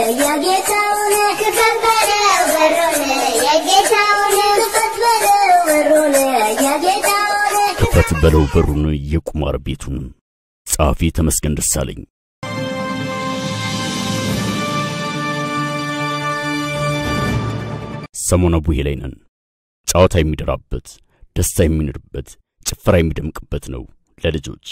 የጌታውን ክፈት በለው በሩን የጌታውን ክፈት በለው በሩን የጌታውን ክፈት በለው በሩን የቁማር ቤቱን። ጸሐፊ ተመስገን ደሳለኝ። ሰሞነ ቡሄ ላይ ነን። ጨዋታ የሚደራበት፣ ደስታ የሚንርበት፣ ጭፈራ የሚደምቅበት ነው ለልጆች።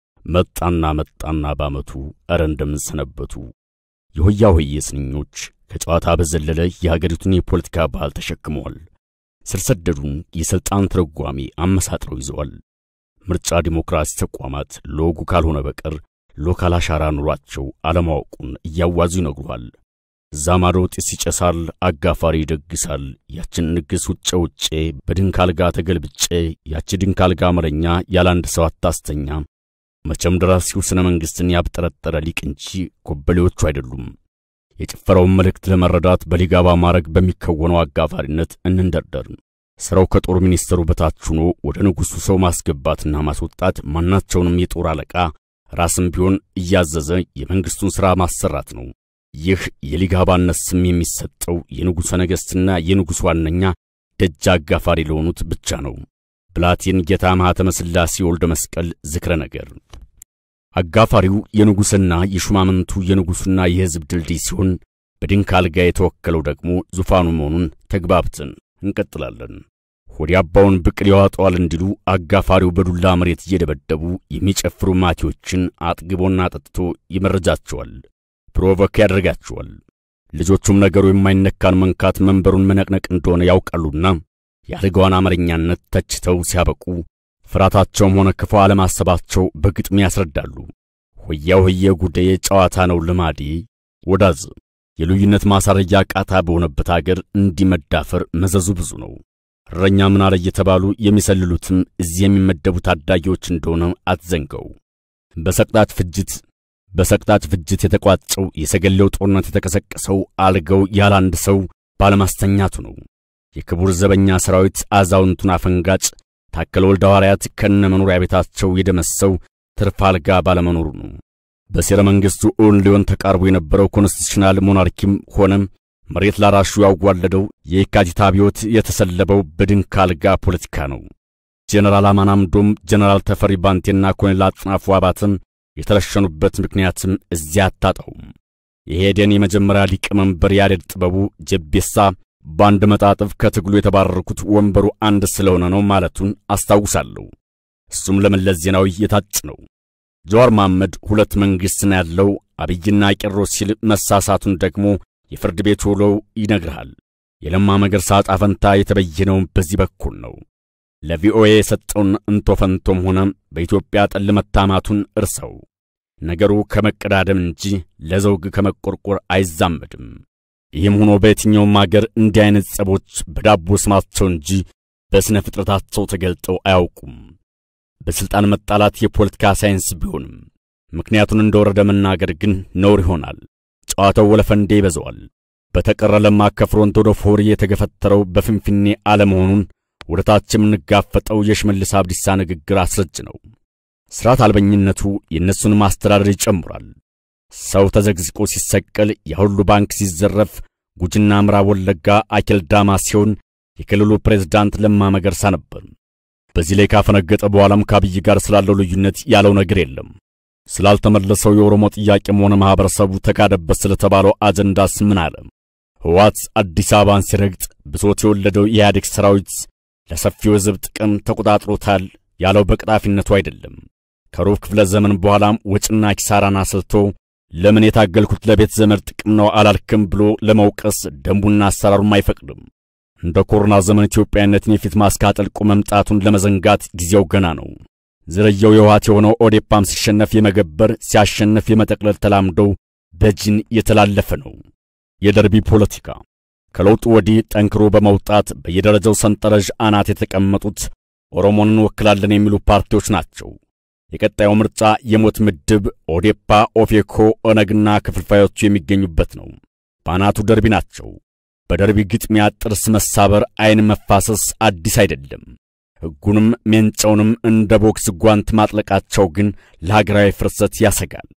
መጣና መጣና ባመቱ እረ እንደምንሰነበቱ የሆያ ሆዬ ስንኞች ከጨዋታ በዘለለ የሀገሪቱን የፖለቲካ ባህል ተሸክመዋል። ስር ሰደዱን የሥልጣን ትርጓሜ አመሳጥረው ይዘዋል። ምርጫ ዲሞክራሲ ተቋማት ለወጉ ካልሆነ በቀር ሎካል አሻራ ኑሯቸው አለማወቁን እያዋዙ ይነግሩሃል። እዛ ማዶ ጢስ ይጨሳል፣ አጋፋሪ ይደግሳል። ያችን ንግስ ውጬ ውጬ በድንክ አልጋ ተገልብጬ ያቺ ድንክ አልጋ አመረኛ ያለ አንድ ሰው አታስተኛ። መቼም ደራሲው ስነ መንግሥትን ያብጠረጠረ ሊቅ እንጂ ኮበሌዎቹ አይደሉም። የጭፈራውን መልእክት ለመረዳት በሊጋባ ማድረግ በሚከወነው አጋፋሪነት እንንደርደር። ሥራው ከጦር ሚኒስትሩ በታች ሆኖ ወደ ንጉሡ ሰው ማስገባትና ማስወጣት፣ ማናቸውንም የጦር አለቃ ራስም ቢሆን እያዘዘ የመንግሥቱን ሥራ ማሰራት ነው። ይህ የሊጋባነት ስም የሚሰጠው የንጉሠ ነገሥትና የንጉሥ ዋነኛ ደጅ አጋፋሪ ለሆኑት ብቻ ነው። ብላቴን ጌታ ማኅተመ ሥላሴ ወልደ መስቀል ዝክረ ነገር። አጋፋሪው የንጉሥና የሹማምንቱ የንጉሡና የሕዝብ ድልድይ ሲሆን በድንክ አልጋ የተወከለው ደግሞ ዙፋኑ መሆኑን ተግባብተን እንቀጥላለን። ሆዲ አባውን ብቅል ያዋጠዋል እንዲሉ አጋፋሪው በዱላ መሬት እየደበደቡ የሚጨፍሩ ማቴዎችን አጥግቦና አጠጥቶ ይመረጃቸዋል፣ ፕሮቮክ ያደርጋቸዋል። ልጆቹም ነገሩ የማይነካን መንካት መንበሩን መነቅነቅ እንደሆነ ያውቃሉና የአልጋዋን አመረኛነት ተችተው ሲያበቁ ፍርሃታቸውም ሆነ ክፉ አለማሰባቸው በግጥም ያስረዳሉ። ሆያ ሆየ ጉዳዬ ጨዋታ ነው ልማዴ ወዳዝ የልዩነት ማሳረያ ቃታ በሆነበት አገር እንዲመዳፈር መዘዙ ብዙ ነው። እረኛ ምን አለ እየተባሉ የሚሰልሉትም እዚህ የሚመደቡ ታዳጊዎች እንደሆነ አትዘንገው። በሰቅጣጭ ፍጅት በሰቅጣጭ ፍጅት የተቋጨው የሰገሌው ጦርነት የተቀሰቀሰው አልጋው ያለ አንድ ሰው ባለማስተኛቱ ነው። የክቡር ዘበኛ ሰራዊት አዛውንቱን አፈንጋጭ ታከለ ወልደ ሐዋርያት ከነ መኖሪያ ቤታቸው የደመሰው ትርፍ አልጋ ባለመኖሩ ነው። በሴረ መንግሥቱ እውን ሊሆን ተቃርቦ የነበረው ኮንስቲቱሽናል ሞናርኪም ሆነም መሬት ላራሹ ያዋለደው የየካቲት አብዮት የተሰለበው በድንክ አልጋ ፖለቲካ ነው። ጄኔራል አማን አምዶም፣ ጄኔራል ተፈሪ ባንቴና ኮሎኔል አጥናፉ አባተም የተረሸኑበት ምክንያትም እዚያ አታጣውም። የሄደን የመጀመሪያ ሊቀመንበር ያሬድ ጥበቡ ጀቤሳ በአንድ መጣጥፍ ከትግሉ የተባረርኩት ወንበሩ አንድ ስለሆነ ነው ማለቱን አስታውሳለሁ። እሱም ለመለስ ዜናዊ የታጭ ነው። ጀዋር መሐመድ ሁለት መንግሥት ነው ያለው አብይና ቄሮስ ሲል መሳሳቱን ደግሞ የፍርድ ቤት ውሎው ይነግርሃል። የለማ መገርሳ ዕጣ ፈንታ የተበየነው በዚህ በኩል ነው። ለቪኦኤ የሰጠውን እንቶ ፈንቶም ሆነ በኢትዮጵያ ጠል መታማቱን እርሰው። ነገሩ ከመቀዳደም እንጂ ለዘውግ ከመቆርቆር አይዛመድም። ይህም ሆኖ በየትኛውም አገር እንዲህ አይነት ጸቦች በዳቦ ስማቸው እንጂ በሥነ ፍጥረታቸው ተገልጠው አያውቁም። በሥልጣን መጣላት የፖለቲካ ሳይንስ ቢሆንም ምክንያቱን እንደወረደ መናገር ግን ነውር ይሆናል። ጨዋታው ወለፈንዴ ይበዛዋል። በተቀረ ለማ ከፍሮንት ወደ ፎሪ የተገፈተረው በፍንፍኔ አለመሆኑን ወደ ታች የምንጋፈጠው የሽመልስ አብዲሳ ንግግር አስረጅ ነው። ሥርዓት አልበኝነቱ የእነሱን ማስተዳደር ይጨምራል። ሰው ተዘግዝቆ ሲሰቀል፣ የሁሉ ባንክ ሲዘረፍ፣ ጉጅና ምዕራብ ወለጋ አኬል ዳማ ሲሆን የክልሉ ፕሬዝዳንት ለማ መገርሳ ነበር። በዚህ ላይ ካፈነገጠ በኋላም ከአብይ ጋር ስላለው ልዩነት ያለው ነገር የለም። ስላልተመለሰው የኦሮሞ ጥያቄም ሆነ ማኅበረሰቡ ተካደበት ስለተባለው አጀንዳስ ምን አለ? ሕወሓት አዲስ አበባን ሲረግጥ ብሶት የወለደው የኢህአዴግ ሰራዊት ለሰፊው ሕዝብ ጥቅም ተቆጣጥሮታል ያለው በቅጣፊነቱ አይደለም። ከሩብ ክፍለ ዘመን በኋላም ወጭና ኪሳራን አስልቶ ለምን የታገልኩት ለቤት ዘመድ ጥቅም ነው አላልክም ብሎ ለመውቀስ ደንቡና አሰራሩም አይፈቅድም። እንደ ኮሮና ዘመን ኢትዮጵያዊነትን የፊት ማስክ አጥልቆ መምጣቱን ለመዘንጋት ጊዜው ገና ነው። ዝርያው የውሃት የሆነው ኦዴፓም ሲሸነፍ የመገበር ሲያሸንፍ የመጠቅለል ተላምዶው በጅን የተላለፈ ነው። የደርቢ ፖለቲካ ከለውጡ ወዲህ ጠንክሮ በመውጣት በየደረጃው ሰንጠረዥ አናት የተቀመጡት ኦሮሞን እንወክላለን የሚሉ ፓርቲዎች ናቸው። የቀጣዩ ምርጫ የሞት ምድብ ኦዴፓ፣ ኦፌኮ፣ ኦነግና ክፍልፋዮቹ የሚገኙበት ነው። በአናቱ ደርቢ ናቸው። በደርቢ ግጥሚያ ጥርስ መሳበር፣ ዓይን መፋሰስ አዲስ አይደለም። ሕጉንም ሜንጫውንም እንደ ቦክስ ጓንት ማጥለቃቸው ግን ለሀገራዊ ፍርሰት ያሰጋል።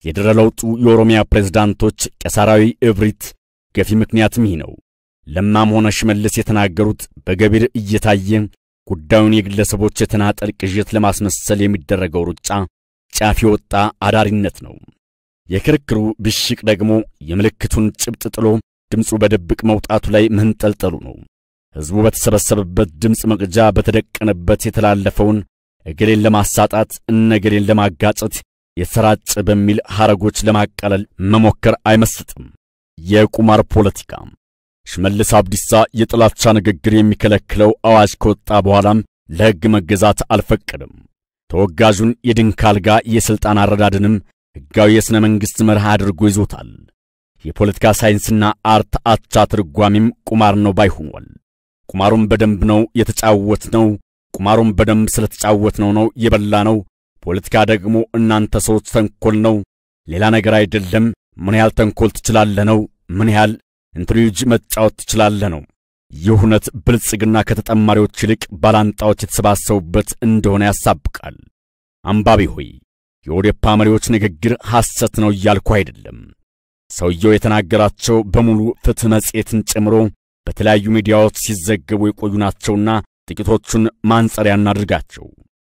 የድረ ለውጡ የኦሮሚያ ፕሬዝዳንቶች ቄሳራዊ እብሪት ገፊ ምክንያትም ይህ ነው። ለማም ሆነ ሽመልስ የተናገሩት በገቢር እየታየ ጉዳዩን የግለሰቦች የተናጠል ቅዠት ለማስመሰል የሚደረገው ሩጫ ጫፍ የወጣ አዳሪነት ነው። የክርክሩ ብሽቅ ደግሞ የምልክቱን ጭብጥ ጥሎ ድምፁ በድብቅ መውጣቱ ላይ መንጠልጠሉ ነው። ሕዝቡ በተሰበሰበበት ድምፅ መቅጃ በተደቀነበት የተላለፈውን እገሌን ለማሳጣት እነገሌን ለማጋጨት የተሰራጨ በሚል ሐረጎች ለማቃለል መሞከር አይመስጥም። የቁማር ፖለቲካ ሽመልስ አብዲሳ የጥላቻ ንግግር የሚከለክለው አዋጅ ከወጣ በኋላም ለሕግ መገዛት አልፈቀደም። ተወጋዡን የድንክ አልጋ የሥልጣን አረዳድንም ሕጋዊ የሥነ መንግሥት መርህ አድርጎ ይዞታል። የፖለቲካ ሳይንስና አርት አቻ ትርጓሜም ቁማር ነው ባይ ሆኗል። ቁማሩን በደንብ ነው የተጫወት ነው። ቁማሩን በደንብ ስለተጫወት ነው ነው የበላ ነው። ፖለቲካ ደግሞ እናንተ ሰዎች ተንኮል ነው፣ ሌላ ነገር አይደለም። ምን ያህል ተንኮል ትችላለህ ነው። ምን ያህል ኢንትሪጅ መጫወት ትችላለህ ነው። ይህ እውነት ብልጽግና ከተጠማሪዎች ይልቅ ባላንጣዎች የተሰባሰቡበት እንደሆነ ያሳብቃል። አንባቢ ሆይ የኦዴፓ መሪዎች ንግግር ሐሰት ነው እያልኩ አይደለም። ሰውየው የተናገራቸው በሙሉ ፍትሕ መጽሔትን ጨምሮ በተለያዩ ሚዲያዎች ሲዘገቡ የቆዩ ናቸውና ጥቂቶቹን ማንጸሪያ እናድርጋቸው።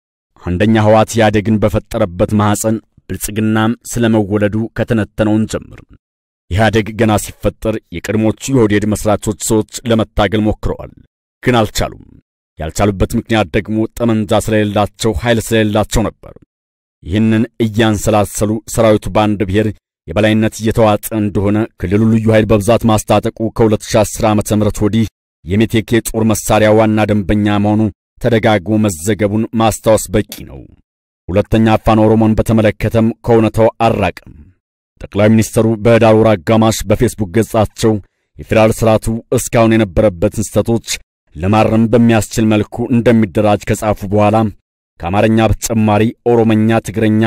አንደኛ ሕወሓት ኢህአዴግን በፈጠረበት ማኅፀን ብልጽግናም ስለ መወለዱ ከተነተነውን ጀምር። ኢህአዴግ ገና ሲፈጠር የቀድሞቹ የኦህዴድ መሥራቾች ሰዎች ለመታገል ሞክረዋል፣ ግን አልቻሉም። ያልቻሉበት ምክንያት ደግሞ ጠመንጃ ስለሌላቸው፣ ኃይል ስለሌላቸው ነበር። ይህንን እያንሰላሰሉ ሰራዊቱ በአንድ ብሔር የበላይነት እየተዋጠ እንደሆነ ክልሉ ልዩ ኃይል በብዛት ማስታጠቁ ከ2010 ዓ ም ወዲህ የሜቴክ የጦር መሳሪያ ዋና ደንበኛ መሆኑ ተደጋግሞ መዘገቡን ማስታወስ በቂ ነው። ሁለተኛ አፋን ኦሮሞን በተመለከተም ከእውነታው አራቅም። ጠቅላይ ሚኒስትሩ በኅዳር ወር አጋማሽ በፌስቡክ ገጻቸው የፌዴራል ሥርዓቱ እስካሁን የነበረበትን ስህተቶች ለማረም በሚያስችል መልኩ እንደሚደራጅ ከጻፉ በኋላ ከአማርኛ በተጨማሪ ኦሮመኛ፣ ትግረኛ፣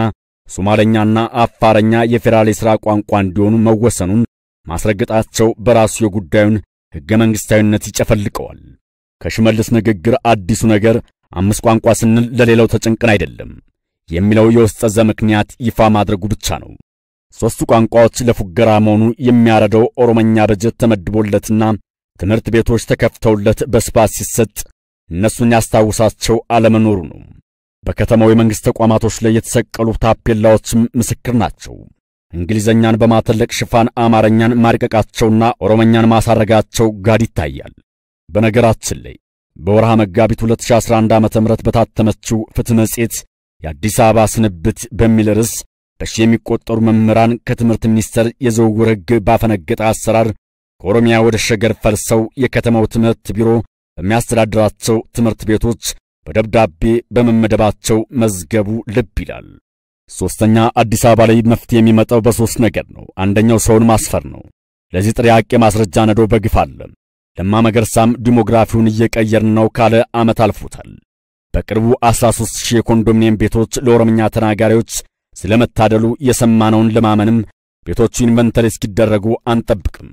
ሶማለኛና አፋረኛ የፌዴራል የሥራ ቋንቋ እንዲሆኑ መወሰኑን ማስረገጣቸው በራሱ የጉዳዩን ሕገ መንግሥታዊነት ይጨፈልቀዋል። ከሽመልስ ንግግር አዲሱ ነገር አምስት ቋንቋ ስንል ለሌላው ተጨንቅን አይደለም የሚለው የውስጥ ዘ ምክንያት ይፋ ማድረጉ ብቻ ነው። ሦስቱ ቋንቋዎች ለፉገራ መሆኑ የሚያረደው ኦሮመኛ በጀት ተመድቦለትና ትምህርት ቤቶች ተከፍተውለት በስፋት ሲሰጥ እነሱን ያስታውሳቸው አለመኖሩ ነው። በከተማው የመንግሥት ተቋማቶች ላይ የተሰቀሉ ታፔላዎችም ምስክር ናቸው። እንግሊዘኛን በማተለቅ ሽፋን አማርኛን ማርቀቃቸውና ኦሮመኛን ማሳረጋቸው ጋድ ይታያል። በነገራችን ላይ በወርሃ መጋቢት 2011 ዓ.ም በታተመችው ፍትሕ መጽሔት የአዲስ አበባ ስንብት በሚል ርዕስ በሺ የሚቆጠሩ መምህራን ከትምህርት ሚኒስቴር የዝውውር ሕግ ባፈነገጠ አሰራር ከኦሮሚያ ወደ ሸገር ፈልሰው የከተማው ትምህርት ቢሮ በሚያስተዳድራቸው ትምህርት ቤቶች በደብዳቤ በመመደባቸው መዝገቡ ልብ ይላል። ሦስተኛ አዲስ አበባ ላይ መፍትሄ የሚመጣው በሦስት ነገር ነው። አንደኛው ሰውን ማስፈር ነው። ለዚህ ጥያቄ ማስረጃ ነዶ በግፍ አለ። ለማ መገርሳም ዲሞግራፊውን እየቀየርን ነው ካለ ዓመት አልፎታል። በቅርቡ 13 ሺህ የኮንዶሚኒየም ቤቶች ለኦሮምኛ ተናጋሪዎች ስለመታደሉ የሰማነውን ለማመንም ቤቶቹ ኢንቨንተሪ እስኪደረጉ አንጠብቅም።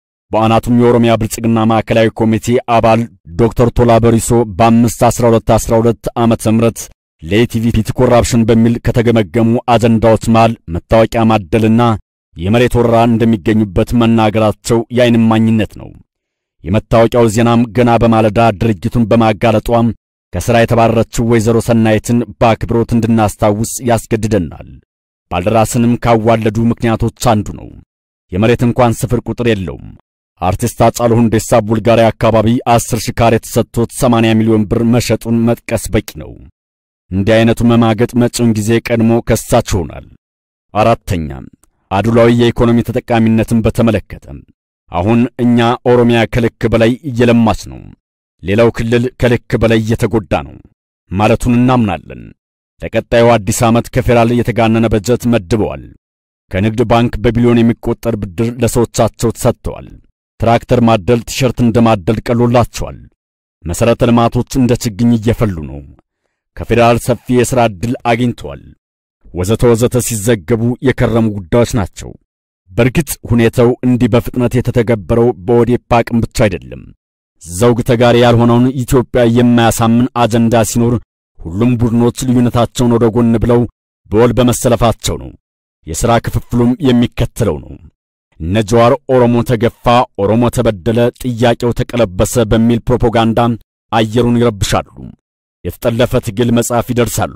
በአናቱም የኦሮሚያ ብልጽግና ማዕከላዊ ኮሚቴ አባል ዶክተር ቶላ በሪሶ በ5 12 12 ዓመተ ምህረት ለኢቲቪ ፒቲ ኮራፕሽን በሚል ከተገመገሙ አጀንዳዎች መሃል መታወቂያ ማደልና የመሬት ወረራ እንደሚገኙበት መናገራቸው የዓይን እማኝነት ነው። የመታወቂያው ዜናም ገና በማለዳ ድርጊቱን በማጋለጧም ከሥራ የተባረረችው ወይዘሮ ሰናይትን በአክብሮት እንድናስታውስ ያስገድደናል። ባልደራስንም ካዋለዱ ምክንያቶች አንዱ ነው። የመሬት እንኳን ስፍር ቁጥር የለውም። አርቲስት ሃጫሉ ሁንዴሳ ቡልጋሪያ አካባቢ አስር ሺህ ካሬ የተሰጥቶት 80 ሚሊዮን ብር መሸጡን መጥቀስ በቂ ነው። እንዲህ አይነቱ መማገጥ መጪውን ጊዜ ቀድሞ ከሳች ይሆናል። አራተኛ አድሏዊ የኢኮኖሚ ተጠቃሚነትን በተመለከተ አሁን እኛ ኦሮሚያ ከልክ በላይ እየለማች ነው፣ ሌላው ክልል ከልክ በላይ እየተጎዳ ነው ማለቱን እናምናለን። ለቀጣዩ አዲስ ዓመት ከፌዴራል የተጋነነ በጀት መድበዋል። ከንግድ ባንክ በቢሊዮን የሚቆጠር ብድር ለሰዎቻቸው ተሰጥተዋል። ትራክተር ማደል ቲሸርት እንደ ማደል ቀሎላቸዋል። መሠረተ ልማቶች እንደ ችግኝ እየፈሉ ነው። ከፌዴራል ሰፊ የሥራ ዕድል አግኝተዋል። ወዘተ ወዘተ ሲዘገቡ የከረሙ ጉዳዮች ናቸው። በእርግጥ ሁኔታው እንዲህ በፍጥነት የተተገበረው በኦዴፓ አቅም ብቻ አይደለም። ዘውግ ተጋሪ ያልሆነውን ኢትዮጵያ የማያሳምን አጀንዳ ሲኖር ሁሉም ቡድኖች ልዩነታቸውን ወደ ጎን ብለው በወል በመሰለፋቸው ነው። የሥራ ክፍፍሉም የሚከተለው ነው። እነ ጀዋር ኦሮሞ ተገፋ፣ ኦሮሞ ተበደለ፣ ጥያቄው ተቀለበሰ በሚል ፕሮፓጋንዳ አየሩን ይረብሻሉ። የተጠለፈ ትግል መጽሐፍ ይደርሳሉ።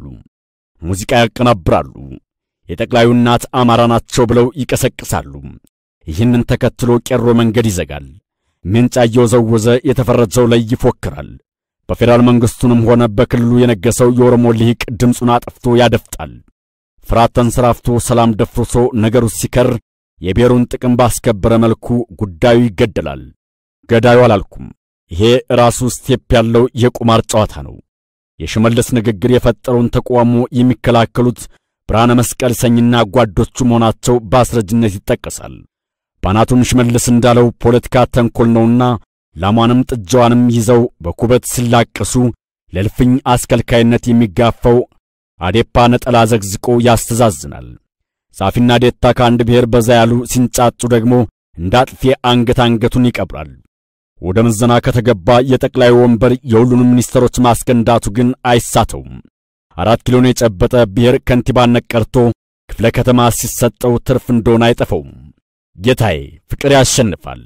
ሙዚቃ ያቀናብራሉ። የጠቅላዩ እናት አማራ ናቸው ብለው ይቀሰቅሳሉ። ይህንን ተከትሎ ቄሮ መንገድ ይዘጋል። ምንጫ እየወዘወዘ የተፈረጀው ላይ ይፎክራል። በፌዴራል መንግሥቱንም ሆነ በክልሉ የነገሰው የኦሮሞ ልሂቅ ድምፁን አጥፍቶ ያደፍጣል። ፍርሃት ተንሰራፍቶ ሰላም ደፍርሶ ነገሩ ሲከር የብሔሩን ጥቅም ባስከበረ መልኩ ጉዳዩ ይገደላል። ገዳዩ አላልኩም። ይሄ ራሱ ስቴፕ ያለው የቁማር ጨዋታ ነው። የሽመልስ ንግግር የፈጠረውን ተቃውሞ የሚከላከሉት ብርሃነ መስቀል ሰኝና ጓዶቹ መሆናቸው በአስረጅነት ይጠቀሳል። ባናቱም ሽመልስ እንዳለው ፖለቲካ ተንኮል ነውና ላሟንም ጥጃዋንም ይዘው በኩበት ሲላቀሱ ለልፍኝ አስከልካይነት የሚጋፋው አዴፓ ነጠላ ዘግዝቆ ያስተዛዝናል። ጻፊና ዴታ ከአንድ ብሔር በዛ ያሉ ሲንጫጩ ደግሞ እንደ አጥፌ አንገት አንገቱን ይቀብራል። ወደ ምዘና ከተገባ የጠቅላይ ወንበር የሁሉንም ሚኒስትሮች ማስገንዳቱ ግን አይሳተውም። አራት ኪሎን የጨበጠ ብሔር ከንቲባነት ቀርቶ ክፍለ ከተማ ሲሰጠው ትርፍ እንደሆነ አይጠፈውም። ጌታዬ ፍቅር ያሸንፋል።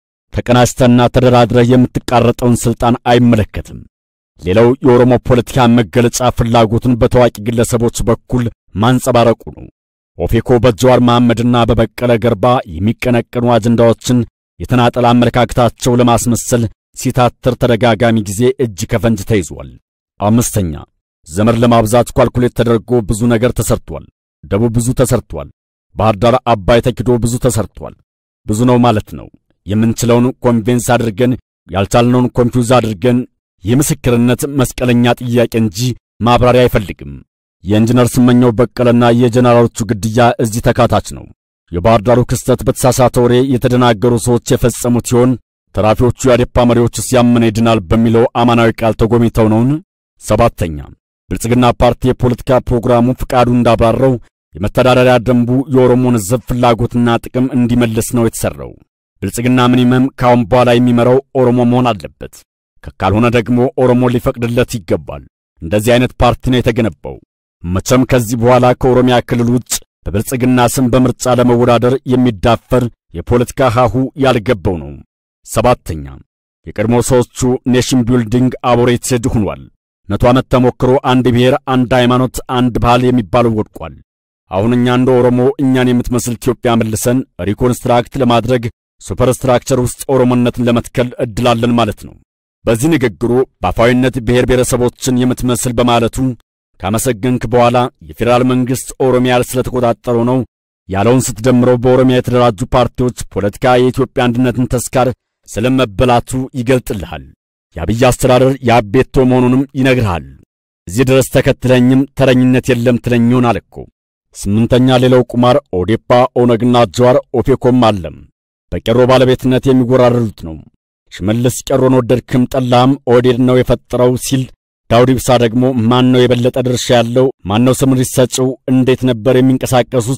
ተቀናጅተና ተደራድረህ የምትቃረጠውን ሥልጣን አይመለከትም። ሌላው የኦሮሞ ፖለቲካ መገለጫ ፍላጎቱን በታዋቂ ግለሰቦች በኩል ማንጸባረቁ ነው። ኦፌኮ በጀዋር መሐመድና በበቀለ ገርባ የሚቀነቀኑ አጀንዳዎችን የተናጠል አመለካከታቸው ለማስመሰል ሲታትር ተደጋጋሚ ጊዜ እጅ ከፈንጅ ተይዟል። አምስተኛ ዘመድ ለማብዛት ኳልኩሌት ተደርጎ ብዙ ነገር ተሰርቷል። ደቡብ ብዙ ተሰርቷል። ባህር ዳር አባይ ተኪዶ ብዙ ተሰርቷል። ብዙ ነው ማለት ነው። የምንችለውን ኮንቬንስ አድርገን ያልቻልነውን ኮንፊውዝ አድርገን የምስክርነት መስቀለኛ ጥያቄ እንጂ ማብራሪያ አይፈልግም። የኢንጂነር ስመኘው በቀለና የጀነራሎቹ ግድያ እዚህ ተካታች ነው። የባህር ዳሩ ክስተት በተሳሳተ ወሬ የተደናገሩ ሰዎች የፈጸሙት ሲሆን ተራፊዎቹ የአዴፓ መሪዎች ሲያመነ ይድናል በሚለው አማናዊ ቃል ተጎሚተው ነውን? ሰባተኛ ብልጽግና ፓርቲ የፖለቲካ ፕሮግራሙ ፍቃዱ እንዳብራራው የመተዳደሪያ ደንቡ የኦሮሞን ሕዝብ ፍላጎትና ጥቅም እንዲመልስ ነው የተሠራው። ብልጽግና ሚኒመም ካሁን በኋላ የሚመራው ኦሮሞ መሆን አለበት። ካልሆነ ደግሞ ኦሮሞ ሊፈቅድለት ይገባል። እንደዚህ አይነት ፓርቲ ነው የተገነባው። መቼም ከዚህ በኋላ ከኦሮሚያ ክልል ውጭ በብልጽግና ስም በምርጫ ለመወዳደር የሚዳፈር የፖለቲካ ሀሁ ያልገባው ነው። ሰባተኛ የቀድሞ ሰዎቹ ኔሽን ቢልዲንግ አቦሬትድ ሆኗል። መቶ ዓመት ተሞክሮ አንድ ብሔር፣ አንድ ሃይማኖት፣ አንድ ባህል የሚባለው ወድቋል። አሁን እኛ እንደ ኦሮሞ እኛን የምትመስል ኢትዮጵያ መልሰን ሪኮንስትራክት ለማድረግ ሱፐርስትራክቸር ውስጥ ኦሮሞነትን ለመትከል እድላለን ማለት ነው። በዚህ ንግግሩ በአፋዊነት ብሔር ብሔረሰቦችን የምትመስል በማለቱ ካመሰገንክ በኋላ የፌዴራል መንግሥት ኦሮሚያ ስለተቆጣጠረው ነው ያለውን ስትደምረው በኦሮሚያ የተደራጁ ፓርቲዎች ፖለቲካ የኢትዮጵያ አንድነትን ተስካር ስለመበላቱ ይገልጥልሃል። የአብይ አስተዳደር የአቤቶ መሆኑንም ይነግርሃል። እዚህ ድረስ ተከትለኝም ተረኝነት የለም ትለኝ ይሆናል እኮ። ስምንተኛ ሌላው ቁማር ኦዴፓ፣ ኦነግና ጀዋር ኦፌኮም አለም በቄሮ ባለቤትነት የሚወራረዱት ነው። ሽመልስ ቄሮን ወደድክም ጠላም ኦህዴድ ነው የፈጠረው ሲል ዳውድ ኢብሳ ደግሞ ማን ነው የበለጠ ድርሻ ያለው? ማን ነው ስምሪት ሰጪው? እንዴት ነበር የሚንቀሳቀሱት?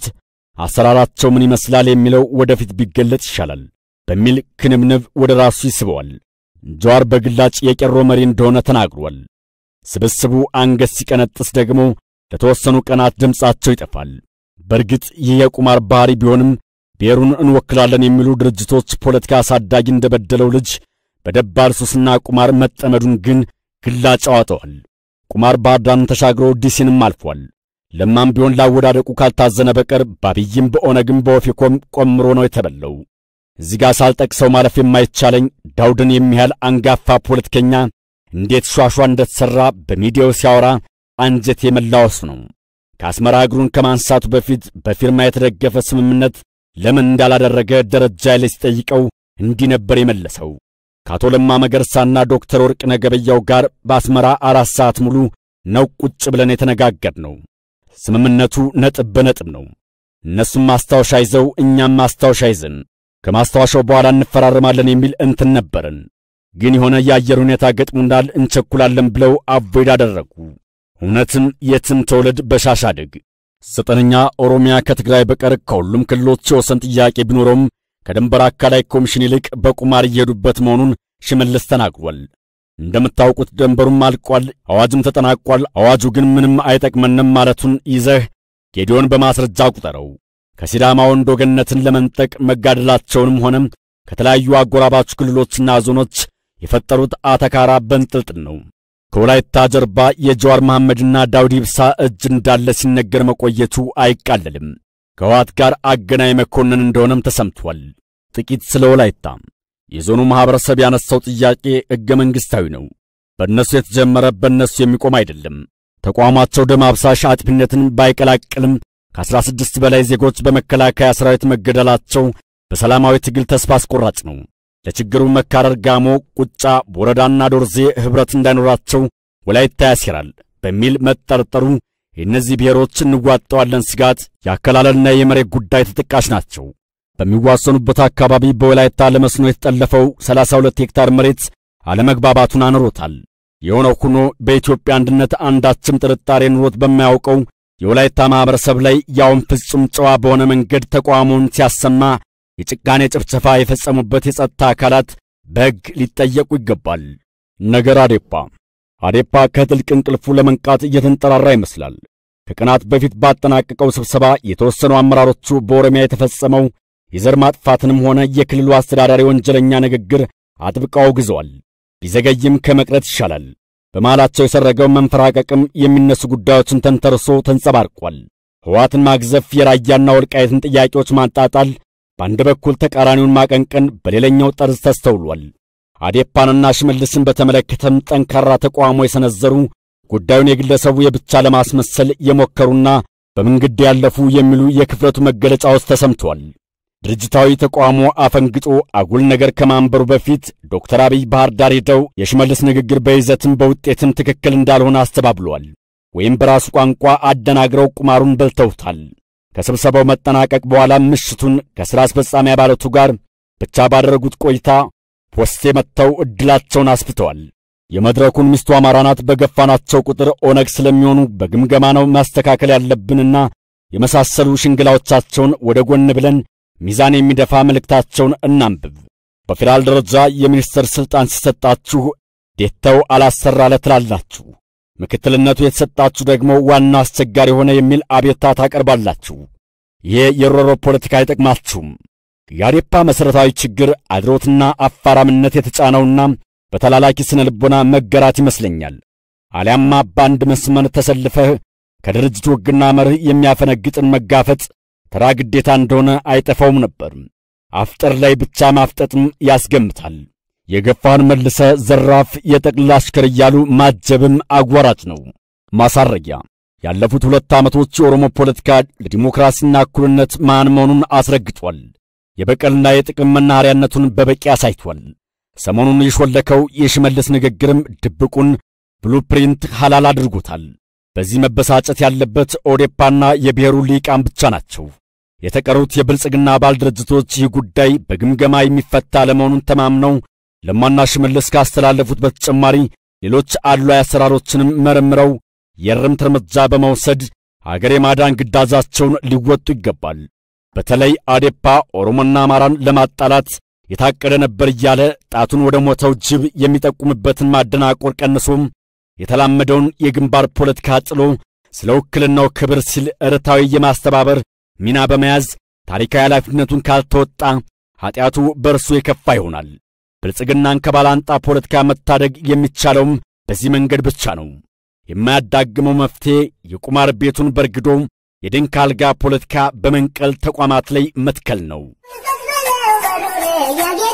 አሰራራቸው ምን ይመስላል? የሚለው ወደፊት ቢገለጽ ይሻላል በሚል ክንብንብ ወደ ራሱ ይስበዋል። ጀዋር በግላጭ የቄሮ መሪ እንደሆነ ተናግሯል። ስብስቡ አንገት ሲቀነጥስ ደግሞ ለተወሰኑ ቀናት ድምፃቸው ይጠፋል። በእርግጥ ይህ የቁማር ባህሪ ቢሆንም ብሔሩን እንወክላለን የሚሉ ድርጅቶች ፖለቲካ አሳዳጊ እንደበደለው ልጅ በደባል ሱስና ቁማር መጠመዱን ግን ግላጭ አዋጠዋል። ቁማር ባህር ዳርን ተሻግሮ ዲሲንም አልፏል። ለማም ቢሆን ላወዳደቁ ካልታዘነ በቀር በአብይም በኦነግም በኦፌኮም ቆምሮ ነው የተበለው። እዚህ ጋር ሳልጠቅሰው ማለፍ የማይቻለኝ ዳውድን የሚያህል አንጋፋ ፖለቲከኛ እንዴት ሿሿ እንደተሠራ በሚዲያው ሲያወራ አንጀት የመላወሱ ነው። ከአስመራ እግሩን ከማንሳቱ በፊት በፊርማ የተደገፈ ስምምነት ለምን እንዳላደረገ ደረጃ ላይ ሲጠይቀው እንዲህ ነበር የመለሰው። ከአቶ ለማ መገርሳና ዶክተር ወርቅነህ ገበያው ጋር በአስመራ አራት ሰዓት ሙሉ ነው ቁጭ ብለን የተነጋገርነው። ስምምነቱ ነጥብ በነጥብ ነው። እነሱም ማስታወሻ ይዘው እኛም ማስታወሻ ይዘን ከማስታወሻው በኋላ እንፈራረማለን የሚል እንትን ነበርን። ግን የሆነ የአየር ሁኔታ ገጥሞናል፣ እንቸኩላለን ብለው አቮይድ አደረጉ። እውነትም የትም ተወለድ በሻሽ አድግ። ዘጠነኛ ኦሮሚያ ከትግራይ በቀር ከሁሉም ክልሎች የወሰን ጥያቄ ቢኖረውም ከድንበር አካላይ ኮሚሽን ይልቅ በቁማር እየሄዱበት መሆኑን ሽመልስ ተናግሯል። እንደምታውቁት ደንበሩም አልቋል፣ አዋጅም ተጠናቋል። አዋጁ ግን ምንም አይጠቅመንም ማለቱን ይዘህ ጌዲዮን በማስረጃ ቁጠረው። ከሲዳማ ወንዶ ገነትን ለመንጠቅ መጋደላቸውንም ሆነም ከተለያዩ አጎራባች ክልሎችና ዞኖች የፈጠሩት አተካራ በንጥልጥል ነው። ከወላይታ ጀርባ የጀዋር መሐመድና ዳውድ ኢብሳ እጅ እንዳለ ሲነገር መቆየቱ አይቃለልም። ከህወሓት ጋር አገናኝ መኮንን እንደሆነም ተሰምቷል። ጥቂት ስለ ወላይታ የዞኑ ማኅበረሰብ ያነሳው ጥያቄ ሕገ መንግሥታዊ ነው። በእነሱ የተጀመረ በእነሱ የሚቆም አይደለም። ተቋማቸው ደም አብሳሽ አጥፊነትን ባይቀላቅልም ከአስራ ስድስት በላይ ዜጎች በመከላከያ ሰራዊት መገደላቸው በሰላማዊ ትግል ተስፋ አስቆራጭ ነው። ለችግሩ መካረር ጋሞ፣ ቁጫ፣ ቦረዳና ዶርዜ ኅብረት እንዳይኖራቸው ወላይታ ያሴራል በሚል መጠርጠሩ የእነዚህ ብሔሮች እንዋጠዋለን ስጋት የአከላለልና የመሬት ጉዳይ ተጠቃሽ ናቸው። በሚዋሰኑበት አካባቢ በወላይታ ለመስኖ የተጠለፈው 32 ሄክታር መሬት አለመግባባቱን አኑሮታል። የሆነው ሆኖ በኢትዮጵያ አንድነት አንዳችም ጥርጣሬ ኑሮት በማያውቀው የወላይታ ማኅበረሰብ ላይ ያውም ፍጹም ጨዋ በሆነ መንገድ ተቃውሞውን ሲያሰማ የጭካኔ ጭፍጨፋ የፈጸሙበት የጸጥታ አካላት በሕግ ሊጠየቁ ይገባል። ነገር አዴፓ አዴፓ ከጥልቅ እንቅልፉ ለመንቃት እየተንጠራራ ይመስላል። ከቀናት በፊት ባጠናቀቀው ስብሰባ የተወሰኑ አመራሮቹ በኦሮሚያ የተፈጸመው የዘር ማጥፋትንም ሆነ የክልሉ አስተዳዳሪ ወንጀለኛ ንግግር አጥብቀው አውግዘዋል። ቢዘገይም ከመቅረት ይሻላል። በመሃላቸው የሰረገው መንፈራቀቅም የሚነሱ ጉዳዮችን ተንተርሶ ተንጸባርቋል። ሕወሓትን ማግዘፍ፣ የራያና ወልቃየትን ጥያቄዎች ማጣጣል፣ በአንድ በኩል ተቃራኒውን ማቀንቀን፣ በሌላኛው ጠርዝ ተስተውሏል። አዴፓንና ሽመልስን በተመለከተም ጠንካራ ተቃውሞ የሰነዘሩ ጉዳዩን የግለሰቡ የብቻ ለማስመሰል የሞከሩና በመንገድ ያለፉ የሚሉ የክፍለቱ መገለጫዎች ተሰምተዋል። ድርጅታዊ ተቃውሞ አፈንግጦ አጉል ነገር ከማንበሩ በፊት ዶክተር አብይ ባህር ዳር ሄደው የሽመልስ ንግግር በይዘትም በውጤትም ትክክል እንዳልሆነ አስተባብለዋል። ወይም በራሱ ቋንቋ አደናግረው ቁማሩን በልተውታል። ከስብሰባው መጠናቀቅ በኋላ ምሽቱን ከሥራ አስፈጻሚ አባላቱ ጋር ብቻ ባደረጉት ቆይታ ፖስቴ መጥተው ዕድላቸውን አስፍተዋል። የመድረኩን ሚስቱ አማራ ናት በገፋናቸው ቁጥር ኦነግ ስለሚሆኑ በግምገማ ነው ማስተካከል ያለብንና የመሳሰሉ ሽንግላዎቻቸውን ወደ ጎን ብለን ሚዛን የሚደፋ መልእክታቸውን እናንብብ። በፌዴራል ደረጃ የሚኒስትር ሥልጣን ሲሰጣችሁ ዴታው አላሰራለ ትላላችሁ። ምክትልነቱ የተሰጣችሁ ደግሞ ዋና አስቸጋሪ ሆነ የሚል አቤታ ታቀርባላችሁ። ይሄ የሮሮ ፖለቲካ አይጠቅማችሁም። የአዴፓ መሠረታዊ ችግር አድሮትና አፋራምነት የተጫነውና በተላላኪ ስነ ልቦና መገራት ይመስለኛል። አሊያማ በአንድ መስመር ተሰልፈህ ከድርጅቱ ሕግና መርህ የሚያፈነግጥን መጋፈጥ ተራ ግዴታ እንደሆነ አይጠፋውም ነበር። አፍጠር ላይ ብቻ ማፍጠጥም ያስገምታል። የገፋን መልሰ ዘራፍ የጠቅልላ አሽከር እያሉ ማጀብም አጓራጭ ነው። ማሳረጊያ ያለፉት ሁለት ዓመቶች የኦሮሞ ፖለቲካ ለዲሞክራሲና እኩልነት ማን መሆኑን አስረግጧል። የበቀልና የጥቅም መናኸሪያነቱን በበቂ አሳይቷል። ሰሞኑን የሾለከው የሽመልስ ንግግርም ድብቁን ብሉፕሪንት ሐላል አድርጎታል። በዚህ መበሳጨት ያለበት ኦዴፓና የብሔሩ ሊቃን ብቻ ናቸው። የተቀሩት የብልጽግና አባል ድርጅቶች ይህ ጉዳይ በግምገማ የሚፈታ ለመሆኑን ተማምነው ለማና ሽመልስ ካስተላለፉት በተጨማሪ ሌሎች አድሏዊ አሰራሮችንም መርምረው የእርምት እርምጃ በመውሰድ አገር የማዳን ግዳጃቸውን ሊወጡ ይገባል። በተለይ አዴፓ ኦሮሞና አማራን ለማጣላት የታቀደ ነበር እያለ ጣቱን ወደ ሞተው ጅብ የሚጠቁምበትን ማደናቆር ቀንሶም የተላመደውን የግንባር ፖለቲካ ጥሎ ስለ ውክልናው ክብር ሲል እርታዊ የማስተባበር ሚና በመያዝ ታሪካዊ ኃላፊነቱን ካልተወጣ ኀጢአቱ በእርሱ የከፋ ይሆናል። ብልጽግናን ከባላንጣ ፖለቲካ መታደግ የሚቻለውም በዚህ መንገድ ብቻ ነው። የማያዳግመው መፍትሔ የቁማር ቤቱን በርግዶ የድንክ አልጋ ፖለቲካ በመንቀል ተቋማት ላይ መትከል ነው። Yeah.